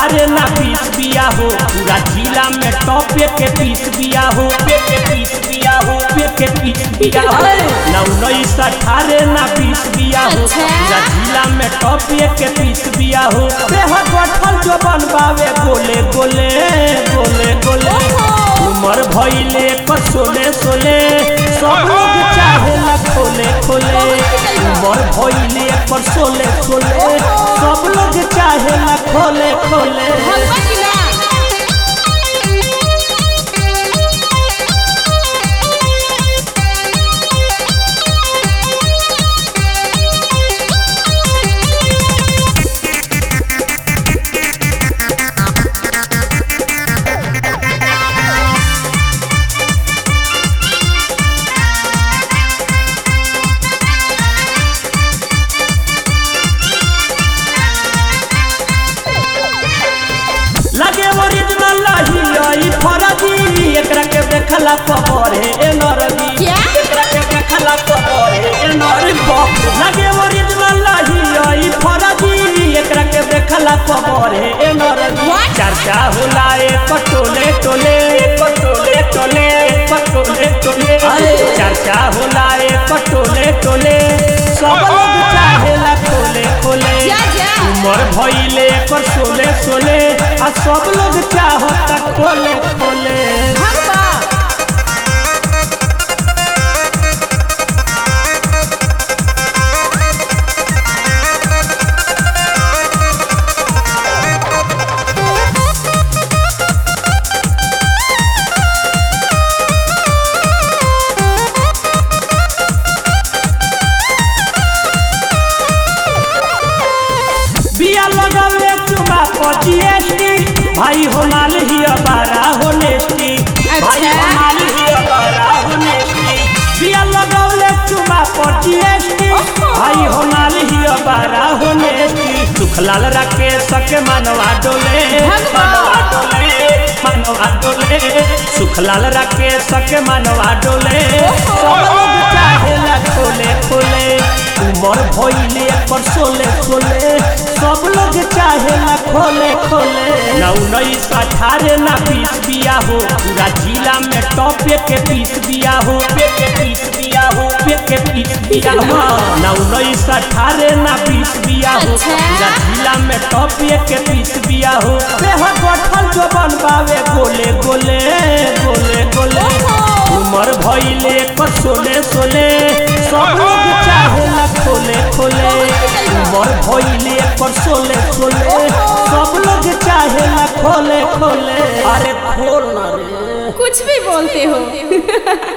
अठारह ना बीस बिया हो पूरा जिला में टॉप के पीस बिया हो पे के पीस बिया हो पे के पीस बिया हो ना उन्नीस अठारह ना बीस बिया हो अच्छा। पूरा जिला में टॉप के पीस बिया हो देह गठल जो बनबावे गोले गोले गोले गोले ओहो। उमर भइले पर सोले सोले सब लोग चाहेला खोले खोले उमर भइले पर सोले सोले सब लोग चाहेला खोले खोले भगवा की ना लगे ओरिजिनल लही आई फरजी एकरा के देखला परे ए नरगी क्या? एकरा के देखला परे ए नरगी बाप रे। लगे ओरिजिनल लही आई फरजी एकरा के देखला परे ए नरगी What? चर्चा होला एक टोले टोले एक टोले टोले एक टोले टोले चर्चा होला एक टोले टोले सब लोग चाहेला खोले खोले जा जा उमर भइले पर सोले सोले आ सब लोग चाहता खोले खोले भगवा बिया लगावे चुमा पर जीएसटी भाई हो माल ही अबारा हो नेस्टी भाई अच्छा। हो माल ही अबारा हो नेस्टी बिया लगावे चुमा पर जीएसटी ओहो। भाई हो माल ही अबारा हो नेस्टी सुखलाल राकेश के मनवा डोले भगवा। मनवा डोले मनवा डोले सुखलाल राकेश के मनवा डोले सब लोग चाहेला खोले खोले उमर भइले पर सोले सोले सब लोग चाहेला खोले खोले ना उन्नीस अठारह ना बीस बिया हो पूरा जिला में टॉप के पीस बिया हो पे के पीस बिया हो पे के पीस बिया हो ना उन्नीस अठारह ना बीस बिया हो अच्छा। पूरा जिला में टॉप के पीस बिया हो देह गठल जो बनबावे गोले गोले गोले गोले ओहो। उमर भइले पर सोले सोले सब लोग चाहेला खोले खोले उमर भइले पर सोले सोले सब लोग चाहेला खोले खोले अरे खोल ना रे कुछ भी बोलते हो